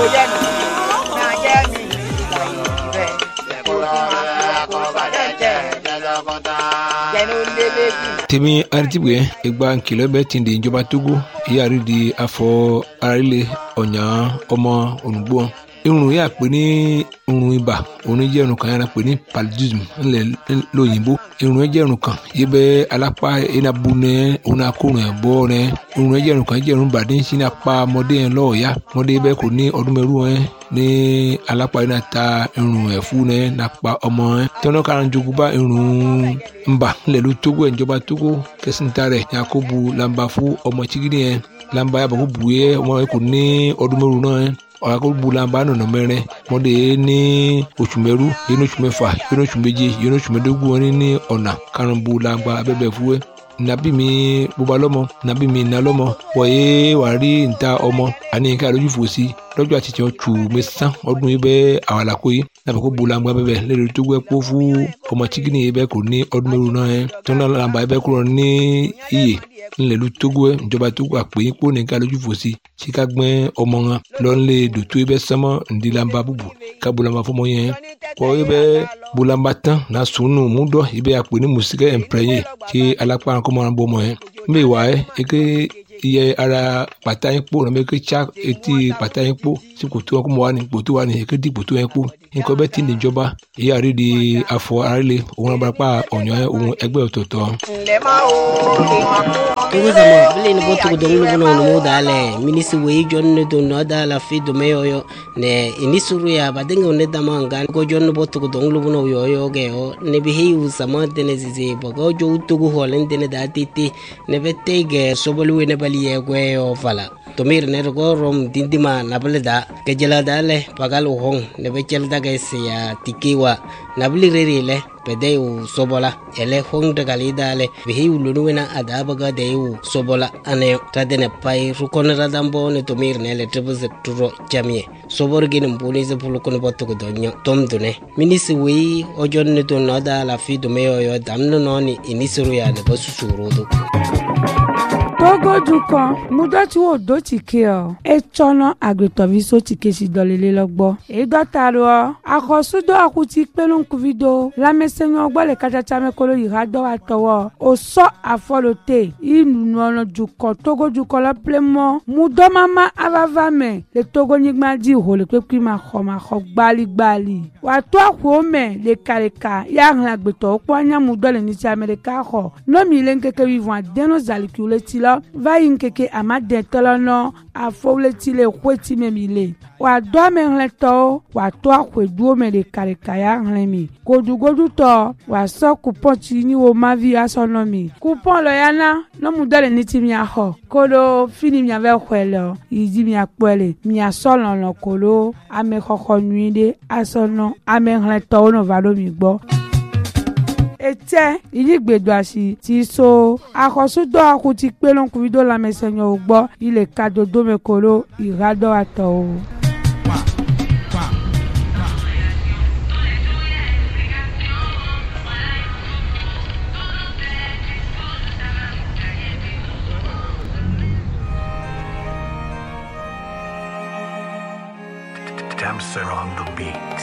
bóyá nù náà jẹ́ mi ìgbà ìbẹ̀ kó sì máa kó bàdẹ́ jẹ́ jẹ́nu lélẹ́bí. tèmi aritibue egba nkìlọ̀ bẹ́ẹ̀ ti di ìjọba togo ìyáàrí di afọ arílẹ̀ ọ̀nyà ọmọ olùgbò irun yà pé ní irun ibà òun jẹ́ irun kan yàrá pé ní paludism ńlẹ̀ lóyìnbó irun jẹ́ irun kan yìí bẹ́ alápá enabu nẹ òun akórun ẹ̀ bọ́ nẹ irun jẹ́ irun kan jẹ́ irun bàdé ń sin apá ọmọdé yẹn lọ́ọ̀ọ́yá ọmọdé bẹ́ẹ̀ kò ní ọdún mẹ́rù ẹ̀ ní alápá yìí náà ta irun ẹ̀ fún ẹ̀ nàpa ọmọ ẹ̀ tọ́nà kára jogun bá irun ńbà ńlẹ̀ ló tógó ẹ̀ ńjọba tógó kẹsìntà rẹ̀ yakubu lamba fún ọmọ chigidi yẹn lamba yàbọ̀ kó bu yẹ ọmọ yẹn kò ní ọdún mẹ́rù náà ẹ̀ ọ̀làkọ̀gbùlànba nọ̀nà mẹ́rin mọ́dé ní oṣù mẹ́rú yẹn oṣù mẹ́fà yẹn oṣù méje yẹn oṣù mẹ́dógún wọn ní ọ̀nà karùnbùlànba abẹ́bẹ̀ fúwẹ́ nàbí mi bóba lọ́mọ nàbí mi nà lọ́mọ wọ̀nyé wà rí níta ọmọ àní nǹkan àlójú fò sí lọ́jọ́ àtijọ́ tù mẹ́sàn ọdún yìí bẹ́ẹ̀ àwàlàkó yìí nàbẹ̀ kó bulangba bẹ́ẹ̀ lẹ́rìí tó gbẹ́ kó fún ọmọ chikini yìí bẹ́ẹ̀ kò ní ọdún mẹ́rù náà yẹn tó náà làǹbà yìí bẹ́ẹ̀ kúrò ní iyè ńlẹ̀lú tógó ẹ̀ ìjọba tógó àpèyìn kó nìkan lójú fò sí síka gbẹ́ ọmọ wọn lọ́nlẹ̀ dòtó yìí bẹ́ẹ̀ sánmọ́ ńdílàmbà bùbù ká bulangba fọmọ yẹn kọ́ yìí bẹ́ẹ̀ bulangba tán náà sùnù múdọ̀ yìí bẹ́ẹ̀ àpè ní mùsíkẹ́ ẹ̀ǹpẹ̀rẹ̀yẹ kí alápá kọ́mọ́ wọn bọ́ ọmọ yẹn mbẹ́ wà ẹ́ eke iye ara pàtà yín kpó nàbẹ ké tsa etí pàtà yín kpó sí kòtò wọn kó mọ wà ní kòtò wà ní eke di kòtò yẹn kpó nǹkan bẹ́ẹ̀ ti ní ìjọba ìyá rí di afọ arílẹ̀ òun abarapá ọ̀nyọ́ òun ẹgbẹ́ ọ̀tọ̀ọ̀tọ̀. ǹlẹ́ máa wo ìmọ̀ kó wọn. togo zama bile ni botugu donglu bono no mo dale minisi wei jonne do no dala fi do me yoyo ne inisuru ya badenge ne dama ngan ko jonne botugu donglu bono yoyo ge o ne bi hi u sama dene zizi bogo jo tugu holen dene da titi ne bette ge sobolu ne bali ye gwe yo fala tomir ne go rom dindima na bale da ke jela dale pagal hong ne be chel da ge se ya tikiwa na bili rere le pede u sobola ele hong de gali dale bi hi ulunu wena adaba ga de u sobola ane tadene pai rukona radambo ne tomir ne le tribu turo jamie sobor gini mbuni ze pulu kono botu ko donyo tom dune minisi wi ojon ne to noda la fi do me yo damno noni inisuru ya ne basu surudu togo dukɔ mudɔtsi wo do tike o etsɔnɔ agbetɔviso tike si dɔlele lɔ gbɔ edɔta do akɔsudo akuti kpeluŋkuvi do lamɛsɛnyɔ gbɔ le katsatsa me kolo yi ha dɔ wa tɔwɔ osɔ afɔlo te inunɔnɔ dukɔ togo dukɔ lɔ plemɔ mudɔmama avava me le togo nyigba dzi ho le kpekpe ma xɔ ma xɔ gbaligbali wàtó àkùó me lekaleka ya hlẽ agbetɔwo kpɔ anyamudɔ le nitsi ame ɖeka xɔ nomi le ŋkeke wivɔn adeno zalikiwo le ti lɔ va yi ŋkeke amadetɔ lɔ nɔ afɔwo le ti le xoeti me mi le wàdó ame hlẽtɔwo wàtó àkùeduwo me lekaleka ya hlẽ mi godugodutɔ wàsɔ kupɔn tsi ni wo mavi asɔ nɔ mi kupɔn lɔ ya na nɔmudɔ le nitsi miaxɔ kolo fini miavɛ xɔe le yi dzi miakpɔe le miasɔ lɔlɔ kolo amexɔxɔ nyui ɖe asɔ nɔ ame hlẽtɔwo nɔ va ɖo mi gbɔ etsɛ ìyígbèdo àṣì ti so àkọsúdọ akuti kpélónkùvidó lamẹsẹnyọwò gbọ ilé kadodome kolo ìhádọ àtọwò. Damser on the beat.